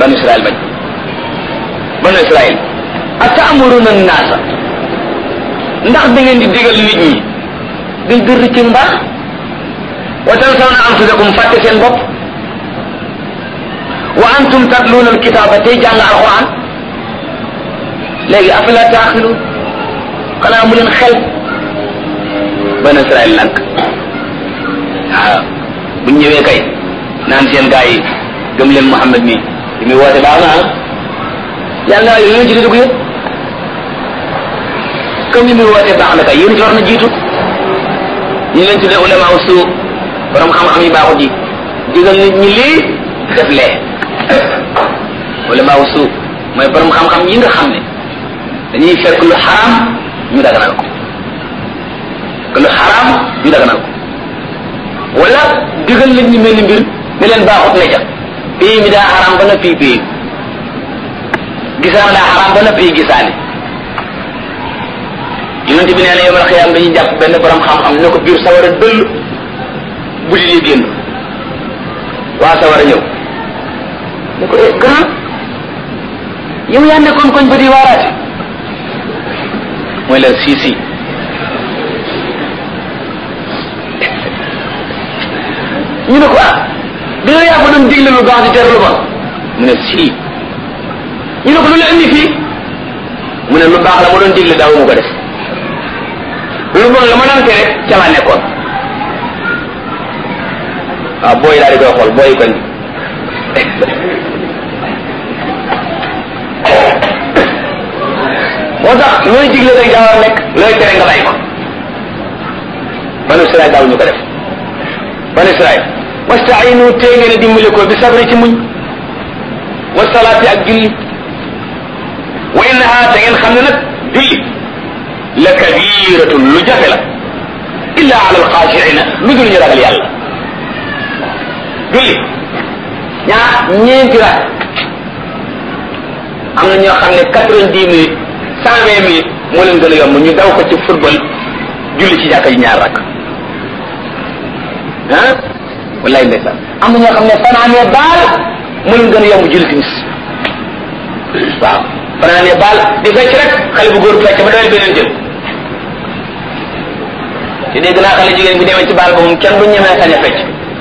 banu israel bañ banu israel atamuruna naasa ndax da ngeen di digal nit ñi bil birri ci mbaax wa tansawna anfusakum fàtte seen bopp wa antum tatluuna alkitaaba tey jàng alquran léegi afala taaxiluun xanaa mu leen xel banu israel lank waaw buñ ñëwee kay naan seen gaa yi gëm leen Muhammad mi li muy woote baax na ah yàlla yéen ci dugg yëpp comme li muy woote baax na kay yéen ci war na jiitu ñu leen tuddee ulama su borom xam-xam yi baaxut yi digal nit ñi lii def lee ulama su mooy borom xam-xam yi nga xam ne dañuy fekk lu xaraam ñu daganal ko que lu xaraam ñu daganal ko wala digal nit ñi mel ni mbir ne leen baaxut ne ca pays mi daa xaraam ba na fii pays gisaan daa xaraam ba na fii gisaane yonent bi nee na yomal xiyaam dañuy jàpp benn borom xam-xam ne ko biir sawara dëll bu di génn waa sawara ñëw ne ko eh grand yow yaa nekkoon koñ ba di waaraate mooy leen si si ñu ne ko ah dina yaa fa doon digle lu baax di tere lu bon mu ne sii ñu ne ko lu la indi fii mu ne lu baax la ma doon digle daaw mu ko def lu bon la ma doon tere ca laa nekkoon waaw booy daal di koy xool booy koñ moo tax looy digle rek daa war a nekk looy tere nga bàyyi ko banu Israel daaw ñu ko def banu Israel wastainu tee ngeen a dimbali ko bi sabri ci muñ wa salaati ak julli wa innaha te ngeen xam ne nag julli la kabiratun lu jafe la illa ala alxaashiina lu dul ñu ragal yàlla julli ñaar ñeenti rak am na ñoo xam ne quatre-vingt-dix minutes cent vingt minutes moo leen gën a yomb ñu daw ko ci football julli ci jàkka ji ñaar rak ah wallahi ndeysaan am na ñoo xam ne fanaanee baal mu leen gën a yomb julli timis waaw fanaanee baal di fecc rek xale bu góor bu fecc ba doyal beneen jël te dégg naa xale jigéen bi demee ci baal ba moom kenn du ñemee sañ a fecc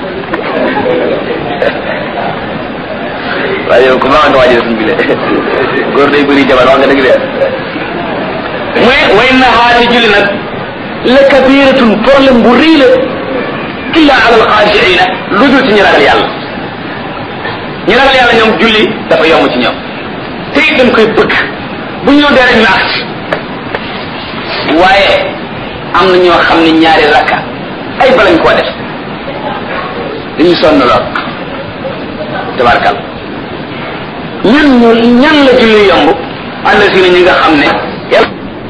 waaye yow ku baax nga waajal suñ bile góor day bëri jabar wax nga dëgg de muy way na xaati julli nag la kabiratun problème bu rëy la illa ala alxaashiina lu dul ci ñu ragal yàlla ñu ragal yàlla ñoom julli dafa yomb ci ñoom te it dañ koy bëgg bu ñëw dee rek ñu agsi waaye am na ñoo xam ne ñaari rakka ay balañ koo def dañuy sonn lool tabarkal ñan ñu ñan la julli yomb àll si ñi nga xam ne